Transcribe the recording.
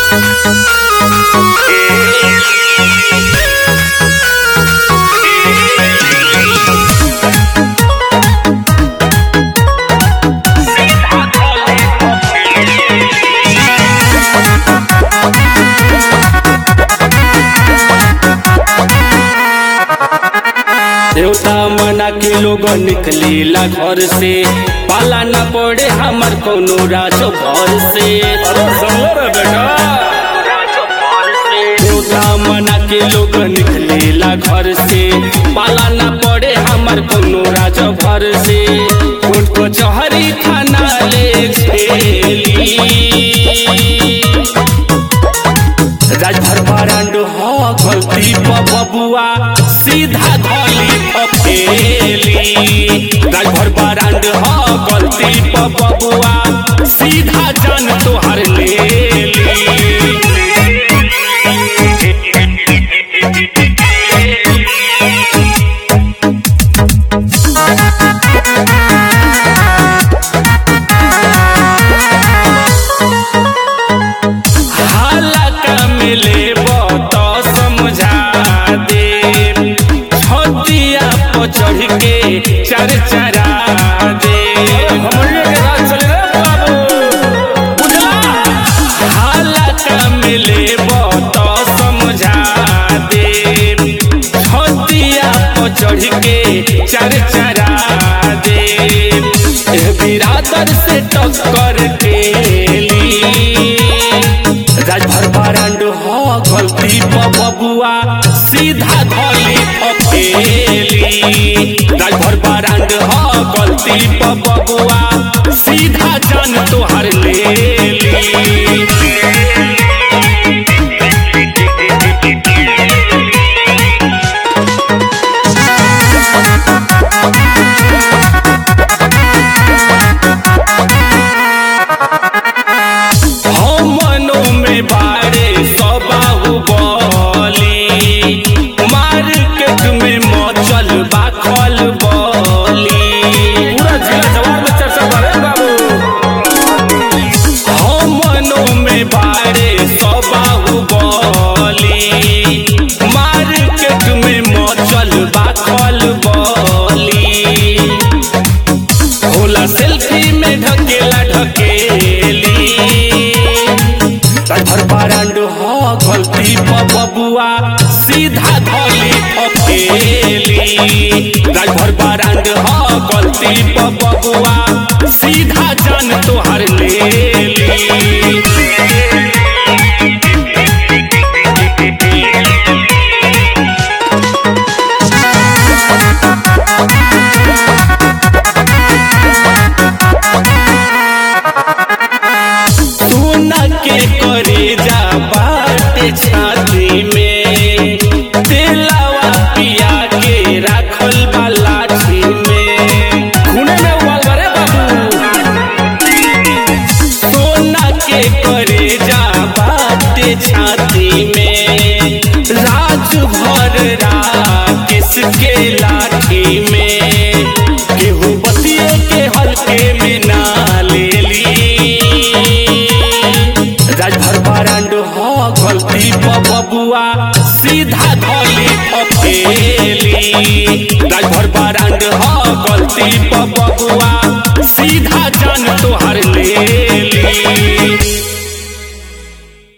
देवता मना के लोग निकलेला घर से पाला न पड़े हमर कोनो राजो घर से अरे समझ रहे बेटा देवता मना के लोग निकलेला घर से पाला न पड़े हमर कोनो राजो घर से उनको चहरी खाना ले खेली राजभर बारांड हो गलती प बबुआ सीधा धली फकेली राजभर बारांड हो गलती प बबुआ सीधा जान तोहर लेली हालका मिले तो समझा दे छतिया पर चढ़ के चर चरा दे हमरिया के राज चले रे बाबू बुझला हालका मिले तो समझा दे छतिया पर चढ़ के चर चरा दे एह बिरादर से टक्कर के ली राजभर बारांड हो गलती प बबुआ सीधा धली फकेली राजभर बारांड हो गलती प बबुआ सीधा जान तोहर लेली हमनो में बारे सबाहु बोली मार्केट में मचल बाखल बोली पूरा जिला जवाब में चर्चा करे बाबू हमनो में बारे सबाहु बोली मार्केट में मचल बाखल बोली होला सेल्फी में ढकेला ढकेली राजभर बारांड हो गलती प बबुआ सीधा धली फकेली राजभर बारांड हो गलती प बबुआ सीधा जान तोहर लेली सोना के करे जा बाटे छाती में तेलावा पिया के राखल बा लाठी में खूने में उबाल करे बाबू सोना के करे जा बाटे छाती में राज भर राकेश के लाठी में केहू बतिए के हल्के में ना लेली राजभर बारांड हो गलती प बबुआ सीधा धली फकेली राजभर बारांड हो गलती प बबुआ सीधा जान तोहर ले